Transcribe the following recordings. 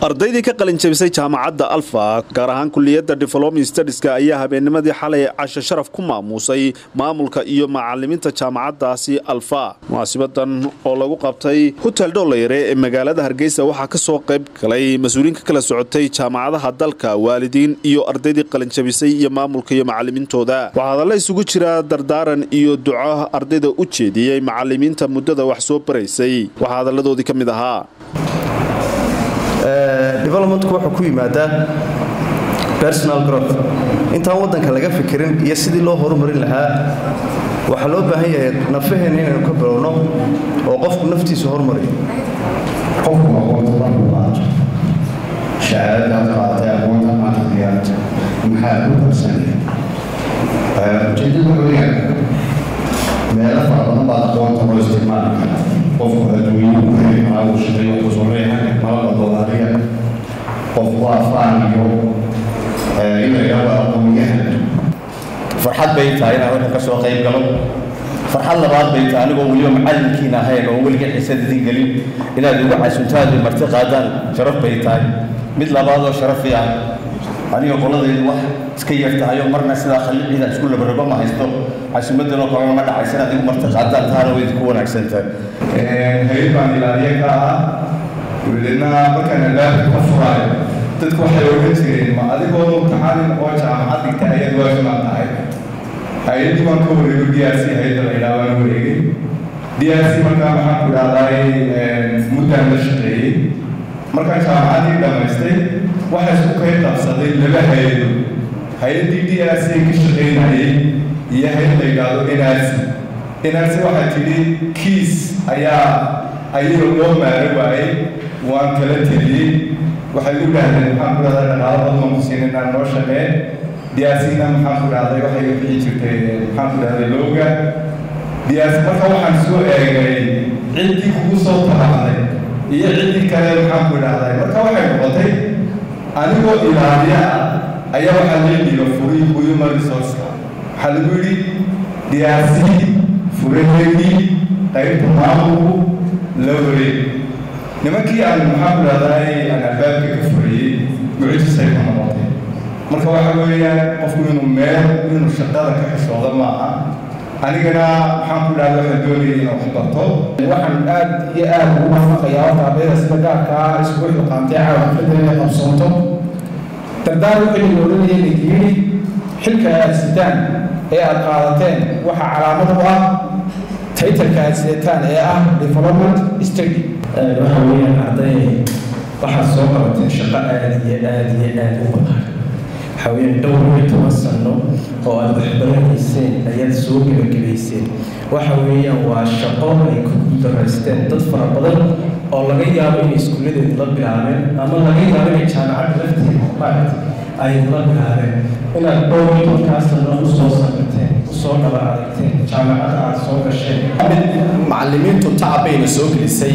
ardaydii ka qalin jabisay jaamacadda alfa gaar ahaan kuliyadda development studiska ayaa habeennimadii xalay casho sharaf ku maamuusay maamulka iyo macalimiinta jaamacaddaasi alfa munaasibadan oo lagu qabtay hotel dholayre ee magaalada hargeysa waxaa ka soo qayb galay mas-uuliyiin ka kala socotay jaamacadaha dalka waalidiin iyo ardaydii qalin jabisay iyo maamulka iyo macalimiintooda waxaa hadalla isugu jira dardaaran iyo duco ardayda u jeediyey macalimiinta muddada wax soo baraysay waxaa hadalladoodii ka mid ahaa developmentku wuxuu ku yimaadaa personal growth intaan waddanka laga fikirin iyo sidii loo horumarin lahaa waxaa loo baahan yahay nafaheenna inaynu ka bilowno oo qofku naftiisa horumariyo qofku aqoonta markuu qaato shahaadadaad qaatay aqoonta maanta diyaarta maxaa ku qabsanaya ujeedada weyaan meelo fara badan baad aqoonta loo isticmaali karaa qofku adduunyadu ku heli karaa uu shaqeeyo kusureehan malaba doolariya qofku waa faan iyo in la yidhahdo aqoonyahan farxad bay tahay inaan halkan ka soo qayb galo farxad labaad bay tahay anigoo weliba macallinkiina ahayn oo weliga xiisadidiin gelin inaad igu casuntaadu marti qaadaan sharaf bay tahay mid labaad oo sharafi ah aniga qoladaydu wax iska yar tahay oo marna sidaa khaliiciida isku labarabo ma haysto casumadanoo kalena ma dhacaysa inaad igu marti qaadaan taana way idinku wanaagsan tahay hayad baan ilaaliye ka ahaa welideedna markaan albaabka ka furaayo dadku waxay ogan jireen ma adigoo mutaxanin oo jaamacad dhigta ayaad waafimaan tahay hay-addii baan ka wareego d r c hay-adda la yidhaha waan wareegay d r c markaa maxaan ku idhahdaay muddaan la shaqeeyey markaan jaamacaddii dhammaystay waxaa isku kay qabsaday laba hay-ado hay-addii d r c ka shaqeynayay iyo hay-ad la yidhaahdo n r c n r c waxaa tidhi kiis ayaa ayaga loo maaro waayey waan kala teliyey waxay u dhahdeen maxaan ku dhahdaa dhaqaalo badan waan ku siin inaan noo shaqee diyaasina maxaan ku dhahday waxay bixi jirtay maxaan ku dhahday looga diyaas marka waxaan soo eegay ciddii kugu soo tabaxday iyo ciddii kale maxaan ku dhahday marka waxay noqotay anigoo ilaaliya ah ayaa waxaa leediiba furii human resourceka waxaa lagu yidhi diyaasi furaheedii qaybta maamulku la wareeg nimankii aan maxaan ku dhahday aan albaabka ka furayey mucjisay ku noqotay marka waxa weeyaan qofku inuu meel inuu shaqada ka xishooda maaha anigana maxaan ku dhahda waxaan doonayay inaan wax barto waxaan aad iyo aad ugu waafaqayaa horta ardayda sida gaarka ah iskugu xilqaantay caawa xafladda inay qabsoonto dardaar wuxuu noolanayay layihi xilka aad sitaan ee aad qaadateen waxaa calaamad u ah taytalka aad sidataan ee ah development study waxa weeyaan arday waxaad soo qabateen shaqo aada iyo aada iyo aada u baqan waxaa weeyaan dhowr iyo toban sano oo aad waxbaranayseen ayaad soo gebagabayseen waxa weeyaan waa shaqo ay ku guuldareysteen dad fara badan oo laga yaabo inay iskuulladeedu la bilaabeen ama laga yaabo inay jaamacadda lafteeda maaragta ay la bilaabeen inaad dhowr iyo tobankaa sano usoo samirteen usoo dhaba aragteen jaamacadda aad soo gasheen macallimiintu tacab bayna soo gelisay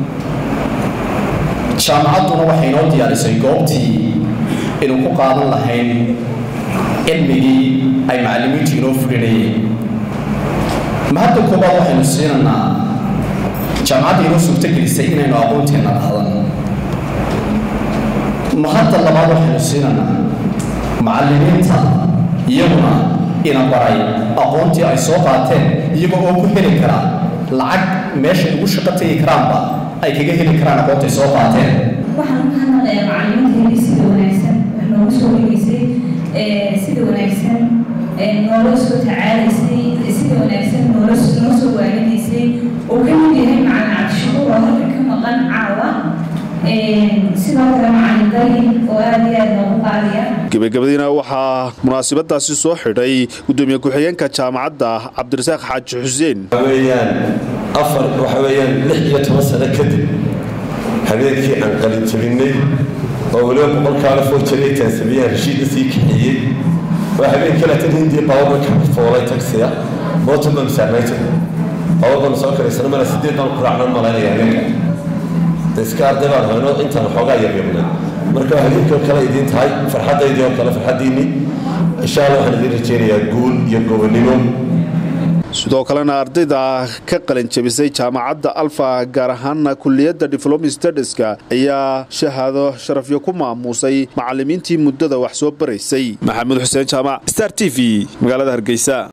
jaamacadduna waxay inoo diyaarisay goobtii inuu ku qaadan lahayn cilmigii ay macallimiintu inoo fulinayeen ma hadda koobaad waxaynu siinaynaa jaamacadda inoo suurtogelisay inaynu aqoonteenna qaadan ma hadda labaad waxaynu siinaynaa macallimiinta iyaguna ina baray aqoontii ay soo qaateen iyaga oo ku heli karaa lacag meeshay ugu shaqo tegi karaanba ay kaga heli karaan aqoontay soo qaateen waxaan u mahadnaqayaa macallimiinteedii sida wanaagsan wax noogu soo dhigaysay sida wanaagsan noola soo tacaalaysay sida wanaagsan noola noo soo waaninaysay oo ka mid yahay macalin cabdishakuur oo halka ka maqan caawa sidoo kale macalin dali oo aada iyo aada noogu qaaliya gebagabadiina waxaa munaasabadaasi soo xidhay gudoomiye ku-xigeenka jaamacadda cabdirasaaq xaaji xuseen weyaan afar waxa weeyaan lix iyo toban sano kadib habeenkii aan qalin jabinay oo weliba boqolkaala foojariy taansamiyaan heshiidda sii kaxeeyey waa habeenkii latin hindiya baabuurka ka foolay tagsiga bottom saarnayta baabuurkan soo karaysana mala sideed baan ku raacnan malaynaya habeenka iska arday baan hayno intaan xoogaa yaryarnay marka habeenkii oo kale idiin tahay farxaddaydii oo kale farxaddiinni insha allah waxaan idiin rajaynayaa guul iyo gobonnimo sidoo kalena ardayda ka qalin jabisay jaamacadda alfa gaar ahaana kuliyadda diflomi stadiska ayaa shahaado sharafyo ku maamuusay macalimiintii muddada wax soo baraysay maxamuud xuseen jaamac star t v magaalada hargeysa